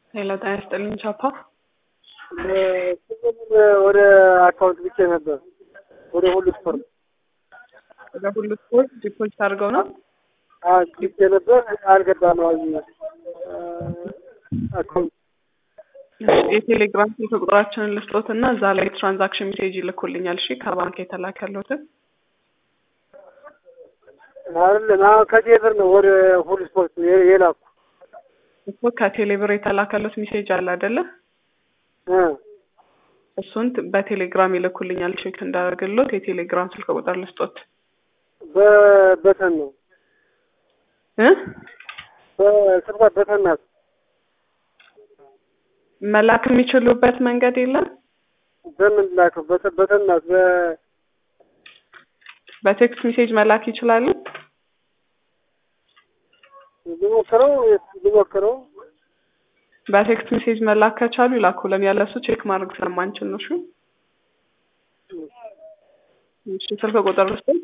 ሌላ ጤና ይስጥልኝ ቻፓ ብር ወደ አካውንት ብቻ ነበር ወደ ሁሉ ስፖርት ወደ ሁሉ ስፖርት ዲፖዚት አድርገው ነው ብቻ ነበር አልገባም። አካውንት የቴሌግራም ስልክ ቁጥራችንን ልስጦት እና እዛ ላይ ትራንዛክሽን ሜሴጅ ይልኩልኛል። እሺ ከባንክ የተላከለትን አይደለም አሁን ከዚህ ብር ነው ወደ ሁሉ ስፖርት የላኩ እኮ ከቴሌብር የተላከለት ሜሴጅ አለ አይደለ? እሱን በቴሌግራም ይልኩልኛል። ቼክ እንዳደርግሎት የቴሌግራም ስልክ ቁጥር ልስጦት በበተን ነው እ በስልኳ በተን ናት። መላክ የሚችሉበት መንገድ የለም። በምን ላከው? በተን ናት። በ በቴክስት ሜሴጅ መላክ ይችላሉ። ልሞክረው ልሞክረው በቴክስት ሜሴጅ መላክ ከቻሉ ይላኩልን። ያለሱ ቼክ ማድረግ ስለማንችል ነው። እሺ እሺ፣ ስልክ ቁጥር ልስጥ